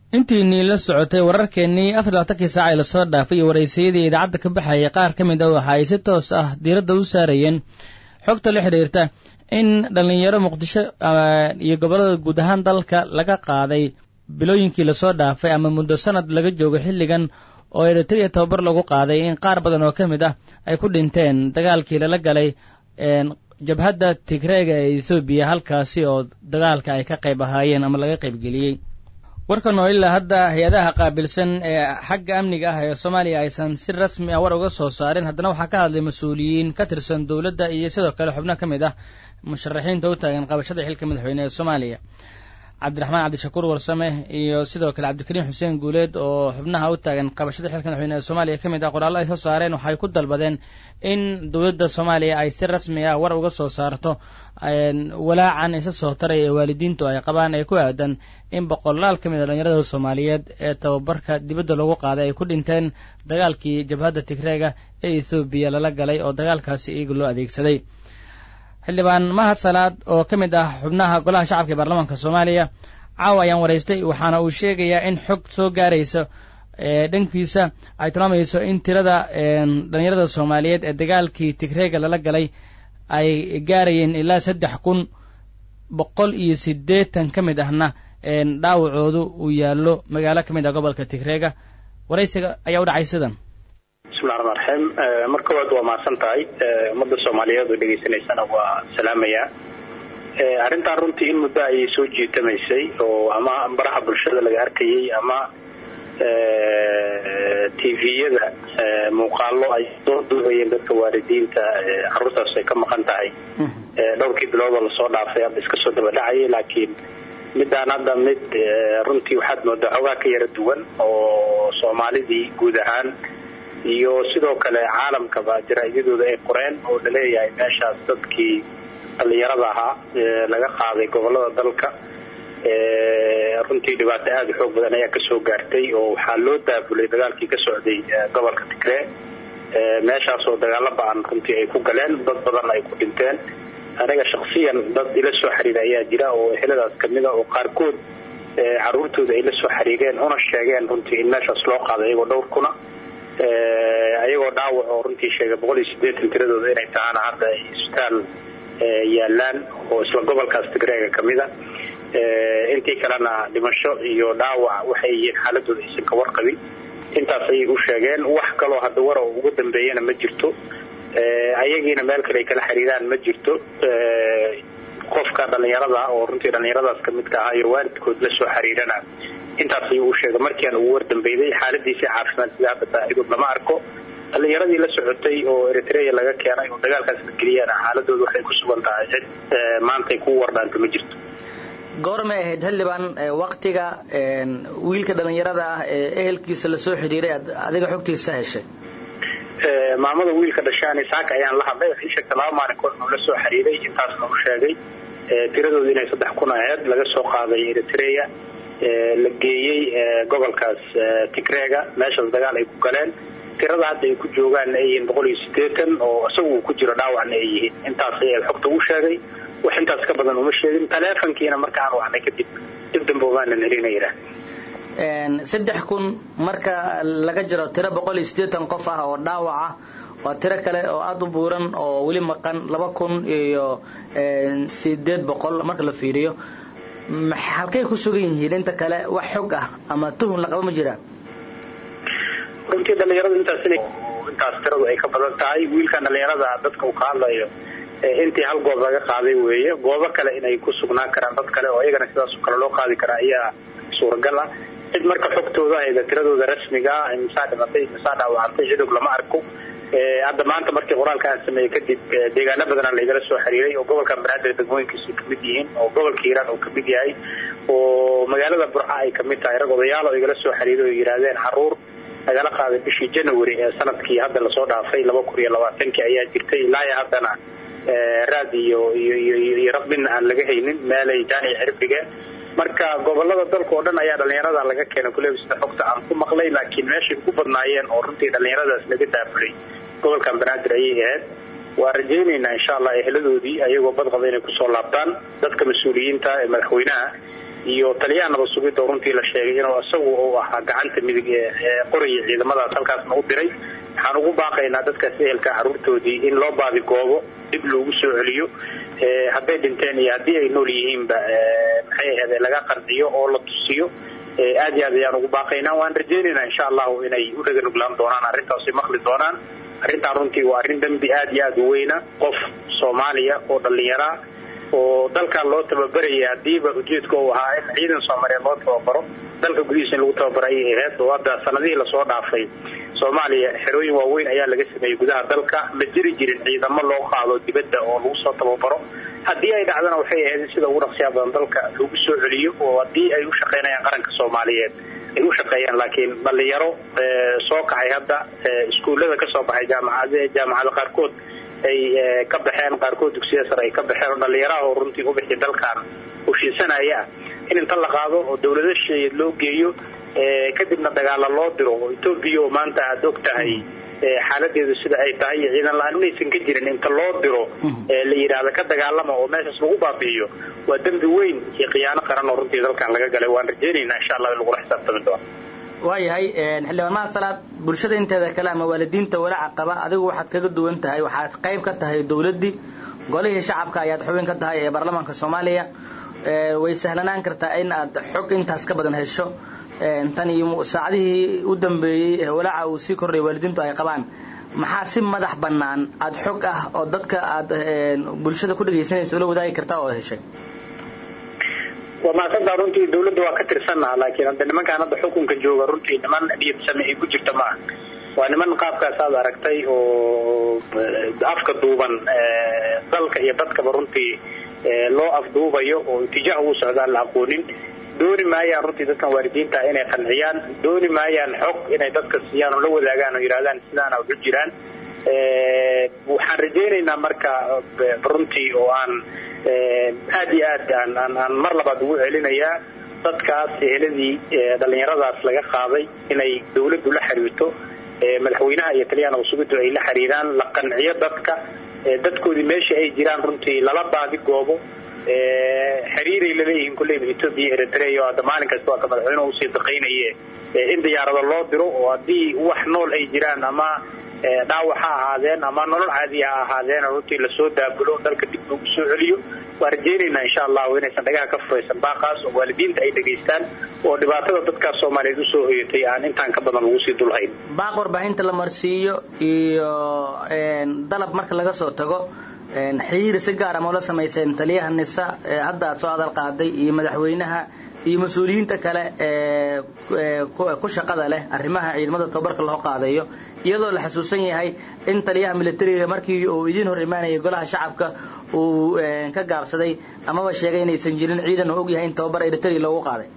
intiinii la socotay wararkeennii afar labaatankii saaca ee lasoo dhaafay iyo waraysayadii idaacadda ka baxayay qaar ka mid a waxa ay si toos ah diiradda u saarayeen xogta la xidhiirta in dhallinyaro muqdisho iyo gobollada guud ahaan dalka laga qaaday bilooyinkii lasoo dhaafay ama muddo sanad laga joogo xilligan oo eritrea tababar lagu qaaday in qaar badan oo ka mid ah ay ku dhinteen dagaalkii lala galay jabhadda tigreega ee ethoobiya halkaasi oo dagaalka ay ka qayb ahaayeen ama laga qaybgeliyey warkan oo ilaa hadda hay-adaha qaabilsan ee xagga amniga ah ee soomaaliya aysan si rasmi ah war uga soo saarin haddana waxaa ka hadlay mas-uuliyiin ka tirsan dowladda iyo sidoo kale xubno ka mid ah musharaxiinta u taagan qabashada xilka madaxweyne ee soomaaliya cabdiraxmaan cabdishakuur warsame iyo sidoo kale cabdikariim xuseen guuleed oo xubnaha u taagan qabashada xilka madaxweyne ee soomaaliya ka mid ah qoraallo ay soo saareen waxay ku dalbadeen in dowladda soomaaliya ay si rasmi ah war uga soo saarto walaacan isa soo taraya ee waalidiintu ay qabaan ee ku aadan in boqolaal ka mid a dhalinyarada soomaaliyeed ee tababarka dibadda lagu qaaday ay ku dhinteen dagaalkii jabhadda tigreega ee ethoobiya lala galay oo dagaalkaasi iyaga loo adeegsaday xildhibaan mahad salaad oo ka mid ah xubnaha golaha shacabka ee baarlamaanka soomaaliya caawa ayaan waraystay waxaana uu sheegayaa in xog soo gaaraysa dhankiisa ay tilmaamayso in tirada dhalinyarada soomaaliyeed ee dagaalkii tigreega lala galay ay gaarayeen ilaa saddex kun boqol iyo siddeetan ka mid ahna dhaawacoodu uu yaallo magaalo ka mid ah gobolka tigreega waraysiga ayaa u dhacay sidan bismillahi raxmaan raxiim mar koowaad waa mahadsan tahay ummadda soomaaliyeed oo dhegaysanaysana waa salaamayaa arrintan runtii in muddo ayay soo jiitamaysay oo ama baraha bulshada laga arkayay ama tviyada muuqaalo ay soo duubayeen dadka waalidiinta caruurtaas ay ka maqan tahay dhowrkii biloodoo lasoo dhaafay hadda iska soo daba dhacayay laakiin midaan hadda mid runtii waxaad moodaa xoogaa ka yara duwan oo soomaalidii guud ahaan iyo sidoo kale caalamkaba jaraa'idadooda ay qoreen oo laleeyahay meeshaas dadkii dhallinyarada ahaa laga qaaday gobolada dalka runtii dhibaato aada u xoog badan ayaa kasoo gaartay oo waxaa loo daabulay dagaalkii ka socday gobolka tigree meeshaasoo dagaalo ba-an runtii ay ku galeen dad badan ay ku dhinteen aniga shaksiyan dad ila soo xiriira ayaa jira oo eheladaas kamida oo qaarkood caruurtooda ay la soo xiriireen una sheegeen runtii in meeshaas loo qaaday iyagoo dhowr kuna ayagoo dhaawac oo runtii sheegay boqol iyo sideetan tiradooda inay tahaana hadda ay isbitaal yaalaan oo isla gobolkaas tigreega kamida intii kalena dhimasho iyo dhaawac waxay yihiin xaaladooda aysan ka warqabin intaas ayay u sheegeen wax kaloo hadda war oo ugu dambeeyana ma jirto ayagiina meel kale ay kala xiriiraan ma jirto qofka dhallinyarada oo runtii dhallinyaradaas kamidka ahaa iyo waalidkood la soo xiriirana intaas ayuu u sheegay markiian ugu wardambeyday xaaladiisii caafimaad sida hadda saaxiibood lama arko dhallinyaradii la socotay oo eritrea laga keenay oo dagaalkaas la geliyana xaaladooda waxay ku sugan tahay cid maantay ku wardhaanta ma jirto goormay ahayd xildhibaan waktiga wiilka dhallinyarada ah ee ehelkiisa lasoo xidhiiray adiga xogtiisa heshay maamada wiilka dhashaani saaka ayaan la hadlay waxay sheegtay laba maalin koor inuu la soo xiriiray intaasna u sheegay tiradooda inay saddex kun aheyd laga soo qaaday eritrea la geeyey gobolkaas tigreega meeshaas dagaal ay ku galeen tirada hadda ay ku joogaanna ay yihiin boqol iyo sideetan oo isagu uu ku jiro dhaawacna ay yihiin intaas ayaa xogta u sheegay wax intaas ka badan uma sheegin taleefonkiina marka aan wacnay kadib dib dambe umaanan helina yidhaah saddex kun marka laga jiro tiro boqol iyo siddeetan qof ah oo dhaawaca waa tiro kale oo aada u buuran oo weli maqan laba kun iyo sideed boqol marka la fiiriyo halkay ku sugan yihiin inta kale wax xog ah ama tuhun laqaba ma jiraa runtii dhalinyarada intaas intaas tiradu ay ka badan tahay wiilkan dhalinyarada dadka uu ka hadlayo intii hal goob laga qaaday weeye goobo kale inay ku sugnaan karaan dad kale oo iyagana sidaasoo kale loo qaadi karaa ayaa suuragal ah cid marka xogtooda hayda tiradooda rasmiga misaa dhimatay misaa dhaawacantay cidog lama arko hadda maanta markii qoraalka aan sameeyey kadib deegaano badana laygala soo xiriiray oo gobolka banaadir degmooyinkiisu kamid yihiin oo gobolka hiiraan uu kamid yahay oo magaalada burca ay kamid tahay rag odayaal oo igala soo xiriiray oo yidhaahdeen caruur lagala qaaday bishii january ee sanadkii hadda lasoo dhaafay laba kun iyo labaatankii ayaa jirtay ilaa haddana raad iyo iyo rab midna aan laga haynin meelay jaanic cirib dhigeen marka gobolada dalka oo dhan ayaa dhalinyarada laga keenay kuleba sida xogta aan ku maqlay laakiin meeshay ugu badnaayeen oo runtii dhalinyaradaas laga daafulay gobolkan banaadir ayay ahayd waa rajaynaynaa insha allah eheladoodii ayagoo badqaba inay kusoo laabtaan dadka mas-uuliyiinta ee madaxweynaha iyo taliyaha nabad sugidda oo runtii la sheegay inuu isagu uu ahaa gacanta midig ee qoraya ciidamadaas halkaasna u diray waxaan ugu baaqaynaa dadkaas ehelka caruurtoodii in loo baadigoobo dib loogu soo celiyo hadday dhinteen iyo haddii ay nool yihiinba maxay ahade laga qanciyo oo la tusiyo aad iyo aad ayaan ugu baaqaynaa waan rajaynaynaa insha allahu inay u dhaganuglaan doonaan arrintaasi maqli doonaan arrintaan runtii waa arrin dembi aad iyo aad u weyna qof soomaaliya oo dhallinyaraa oo dalkan loo tababaraya hadiiba ujeedka uu ahaa in ciidan soomaaliyeed loo tababaro dalka gudihiisa in lagu tababaro ayay ahayd oo hadda sanadihii lasoo dhaafay soomaaliya xerooyin waaweyn ayaa laga sameeyey gudaha dalka ma jiri jirin ciidamo loo qaado dibadda oo lagu soo tababaro haddii ay dhacdana waxay ahayd in sida ugu dhaqsiyaa badan dalka lagu soo celiyo oo haddii ay u shaqaynayaan qaranka soomaaliyeed ay u shaqeeyaan laakiin dhalinyaro soo kacay hadda iskuullada kasoo baxay jaamacad jaamacada qaarkood ay ka baxeen qaarkood dugsiya sare ay ka baxeen oo dhalinyaraha oo runtii u bixi dalkan heshiisanaya in inta la qaado oo dawlado shisheeyeed loo geeyo kadibna dagaala loo diro oo etoobiya oo maanta aada og tahay xaaladeedu sida ay tahay iyo ciidan la-aan inaysan ka jirin inta loo diro la yidhaahda ka dagaalama oo meeshaas lagu baabi'iyo waa dembi weyn iyo khiyaano qaran oo runtii dalkan laga galay waan rajaynaynaa insha allah in lagula xisaabtami doono waayahay xildhibaan mahad salaad bulshada inteeda kale ama waalidiinta walaaca qaba adigu waxaad kaga duwan tahay waxaad qayb ka tahay dawladdii golihii shacabka ayaad xubin ka tahay ee baarlamaanka soomaaliya way sahlanaan kartaa in aad xog intaas ka badan hesho tan iyo saacadihii u dambeeyey ee walaaca uu sii kordhay waalidiintu ay qabaan maxaa si madax bannaan aada xog ah oo dadka aad bulshada ku dhegaysanaysa ula wadaagi kartaa oo heshay waa mahadsantaa runtii dawladda waa ka tirsannaha laakiin hadda nimankaan hadda xukunka jooga runtii niman niyad same ay ku jirta maaha waa niman qaabkaas aad aragtay oo afka duuban dalka iyo dadkaba runtii loo afduubayo oo itijaah ugu socdaan la aqoonin dooni maayaan runtii dadkan waalidiinta inay qanciyaan dooni maayaan xog inay dadka siiyaan oo la wadaagaan oo yidhahdaan sidaana waxu jiraan waxaan rajaynaynaa marka runtii oo aan aad iyo aad aan aan mar labaad ugu celinayaa dadkaas eheladii dhalinyaradaas laga qaaday inay dawladdu la xiriirto madaxweynaha iyo taliyaha nabad sugiddu ay la xiriiraan la qanciyo dadka dadkoodii meesha ay jiraan runtii lala baadi goobo xiriiray laleeyihiin kulleyba etoobiya eritrea oo hadda maalin kasta waa ka madaxweynuhu usii daqaynaye in diyaarado loo diro oo haddii wax nool ay jiraan ama dhaawac ha ahaadeen ama nolol caadi ha ahaadeen runtii lasoo daabulo dalka dib loogu soo celiyo waan rajaynaynaa insha allahu inaysan dhagaha ka furaysan baaqaas oo waalidiinta ay dhegaystaan oo dhibaatada dadkaas soomaaliyeed usoo hoyatay aan intaan ka badan lagu sii dulhayn baaq warbaahinta la marsiiyo iyo dalab marka laga soo tago xiriir si gaara ma ula samayseen taliyaha nisa hadda aad soo hadal qaaday iyo madaxweynaha iyo mas-uuliyiinta kale ee ku shaqada leh arrimaha ciidamada tababarka loo qaadayo iyadoo la xasuusan yahay in taliyaha militariga markii uu idiin hor imaanayay golaha shacabka uu ka gaabsaday amaba sheegay inaysan jirin ciidan uu ogyahay in tababar eritrea loogu qaaday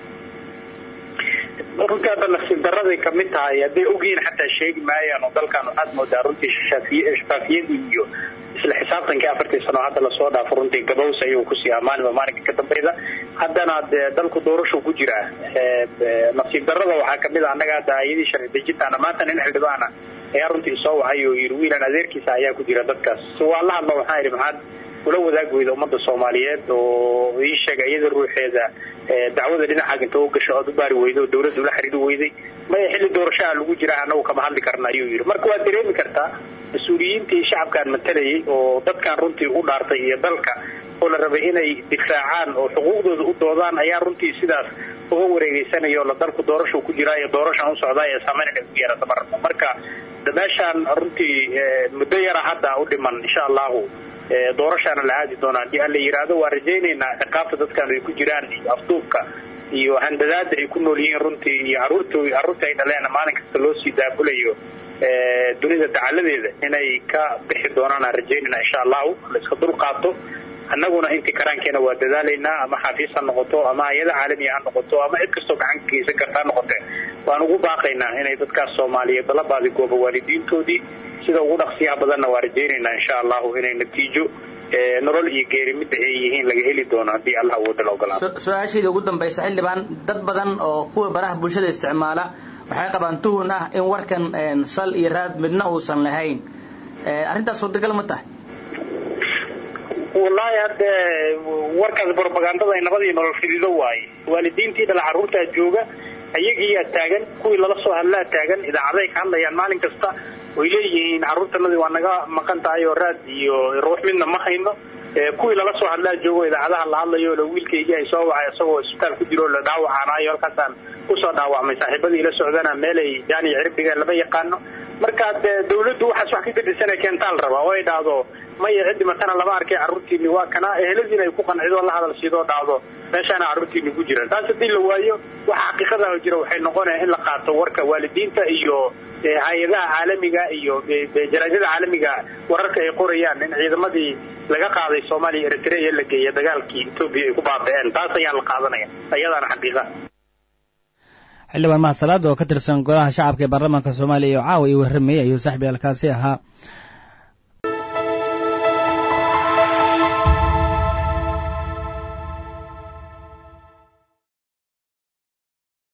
runtii hadda nasiib daraday kamid tahay hadday ogyihiin xataa sheegi maayaan oo dalkan waxaad moodaa runtii shafaafiyadii iyo isla xisaabtankii afartii sano hadda lasoo dhaafo runtii gabows ayuu ku siiyaa maalinba maalinka ka dambayda haddana dee dalku doorashu ku jiraa nasiib darada waxaa kamid a annaga hadda ayadii sharci dejintaana maanta nin xildhibaana ayaa runtii soo wacay oo yidhi wiilan adeerkiisa ayaa ku jira dadkaas si waa la hadlo waxaa yidhi maxaad ula wadaag weyda ummadda soomaaliyeed oo ii sheega iyada ruuxeeda dacwada dhinacaag inta u gasho oad u baari weyda oo dawladda ula xiriiri weyday maya xilli doorashaha lagu jiraa annagu kama hadli karna ayuu yidhi marka waad dareemi kartaa mas-uuliyiintii shacabkaan matalayay oo dadkan runtii u dhaartay iyo dalka oo la rabay inay difaacaan oo xuquuqdooda u doodaan ayaa runtii sidaas uga wareegeysanaya oo la dalku doorashu ku jiraa iyo doorashan u socdaa ee saameyn inay ku yeerata maraba marka meeshaan runtii muddo yara hadda u dhiman insha allahu doorashaana la aadi doona haddii alla yidhaahdo waa rajaynaynaa ciqaabta dadkan ay ku jiraan iyo afduubka iyo handadaada ay ku nool yihiin runtii iyo caruurto carruurta ay dhaleen maalin kasta loo sii daabulayo dunida dacaladeeda inay ka bixi doonaan aan rajaynayna insha allahu la iska dul qaato annaguna intii karaankeena waa dadaalaynaa ama xafiis ha noqoto ama hay-ada caalamiya ha noqoto ama cid kastoo gacan ka geysan karta ha noqote waan ugu baaqaynaa inay dadkaas soomaaliyeed la baadigooba waalidiintoodii sida ugu dhaqsiyaha badanna waa rajaynaynaa insha allahu inay natiijo nolol iyo geeri midda ay yihiin laga heli doono haddii allah awooda la ogolaado su-aashaydii ugu dambaysa xildhibaan dad badan oo kuwa baraha bulshada isticmaala waxay qabaan tuhun ah in warkan sal iyo raad midna uusan lahayn arrintaas suurtagal ma tahay wallaahi hadde warkaas brobagandada ay nabadii nolol fidido waaye waalidiintii dhala carruurtaa jooga ayagiiyaa taagan kuwii lala soo hadlaa taagan idaacaday ka hadlayaan maalin kasta way leeyihiin carruurtanadii waa naga maqan tahay oo raad iyo ruux midna ma hayno kuwii lala soo hadlaa joogo idaacadaha la hadlayo la wiilkaygii ay soo wacay isagoo isbitaal ku jiro la dhaawacaanayo halkaasaan kusoo dhaawacmay saaxiibadii ila socdana meelay jaaniya ciribdhigeen lama yaqaano marka dee dawladdu waxaas wax ka gadisana keentaa la rabaa oo ay dhahdo maya ciddi matana lama arkay carruurtiini waa kana eheladiina ay ku qancido la hadal siidoo dhahdo meeshaana carruurtiini ku jiraan taas haddii la waayo waxa xaqiiqadaah jira waxay noqonaya in la qaato warka waalidiinta iyo hay-adaha caalamiga iyo jaraadada caalamiga wararka ay qorayaan in ciidamadii laga qaaday soomaaliya eritrea la geeya dagaalkii etoobiya ay ku baaba'een taas ayaan la qaadanaya ayadaana xaqiiqa xildhibaan mahad salaad oo ka tirsan golaha shacabka ee baarlamaanka soomaaliya iyo caawa io warramayay ayuu saaxibi halkaasi ahaa